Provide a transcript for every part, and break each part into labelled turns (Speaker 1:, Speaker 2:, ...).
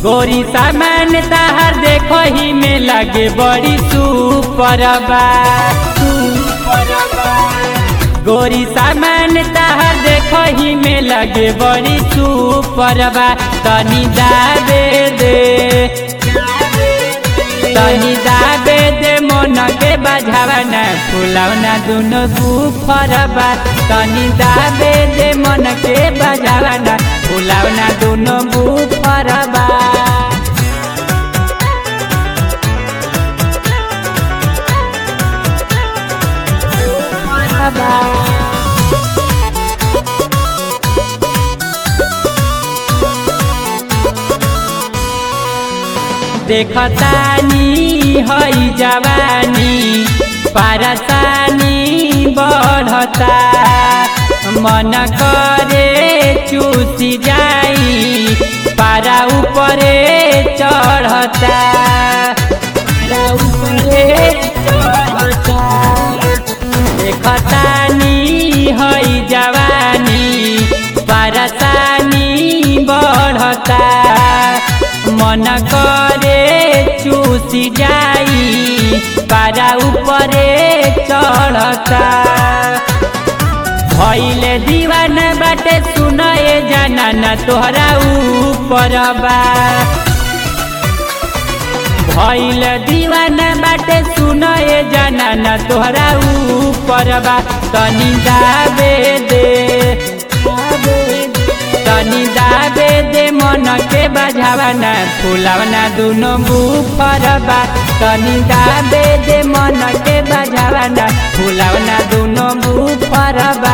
Speaker 1: गोरी सामान ताहर देखो ही में लगे बड़ी सुपर बा गोरी सामान ताहर देखो ही में लगे बड़ी सुपर बा तनी दाबे दे तनी दाबे दे मन के बजावना फुलावना दुनो गुफर बा तनी दाबे दे मन के बजावना फुलावना दुनो गुफर बा देखतानी हई जवानी पारसानी बढ़ता मन करे चूसी जाई पारा ऊपरे चढ़ता पारा ऊपरे चढ़ता देखतानी हई जवानी पारसानी बढ़ता मन करे चूसी जाई पारा ऊपरे चढ़ता भइले दीवाना बाटे सुनए जाना न तोहरा ऊपर बा भइल दीवाना बाटे सुनए जाना न तोहरा ऊपर बा तनी दाबे दे तनी दाबे दे मन के बजावना फुलावना दुनो बुफर बा तनी दाबे दे मन के बजावना फुलावना दुनो बुफर बा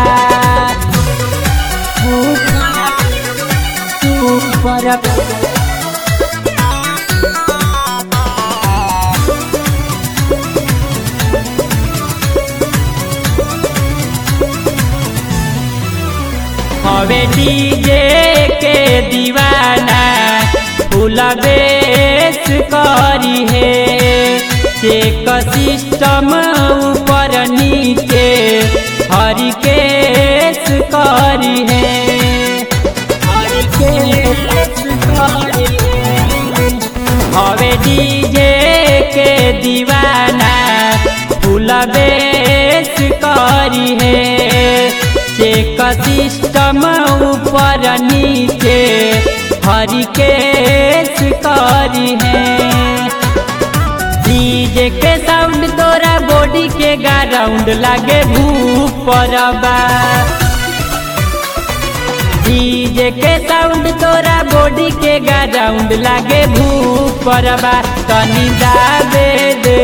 Speaker 1: बुफर बा हवे डीजे के दीवाना फूल बेस करी है चेक सिस्टम ऊपर नीचे हरी केस करी है हवे डीजे के दीवाना फूल बेस करी है चेक सिस्टम ऊपर नीचे हरी केस करी है डीजे के साउंड तोरा बॉडी के ग्राउंड लागे भूपर बा डीजे के साउंड तोरा बॉडी के ग्राउंड लागे भूपर बा तनी दाबे दे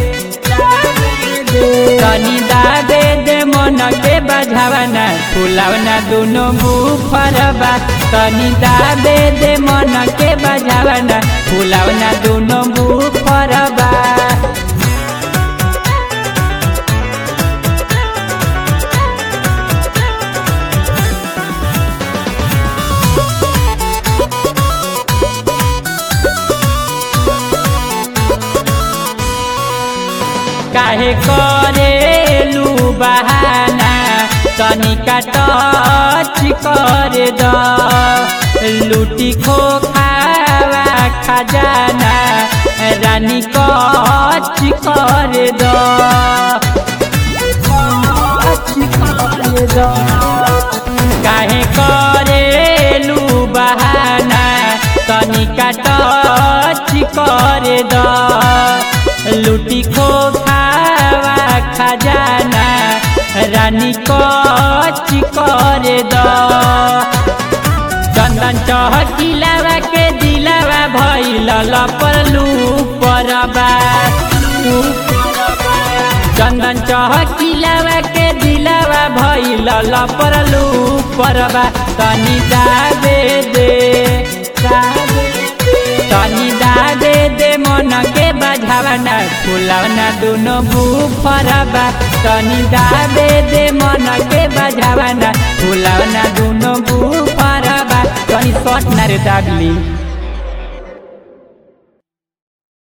Speaker 1: तनी दाबे दे मन के बजावना फुलावना दुनो बुफर बा तनी दाबे दे मन के बजावना फुलावना दुनो बुफर बा काहे करेलू बहाना तनिका टच कर द लूटी खो खावा खजाना रानी कच कर द काहे करेलू बहाना तनिका टच कर द लूटी खो खावा खजाना रानी कच कर द चंदन चहकिलावा के दिलावा भइल लपलू परबा चंदन चहकिलावा के दिलावा भइल लपलू परबा तनी दाबे दे तनी दाबे दे मन के बजावना फुलावना दुनो बुफरबा तनी दाबे दे मन के बजावना फुलावना दुनो बुफरबा तनी शॉट ना रे दागली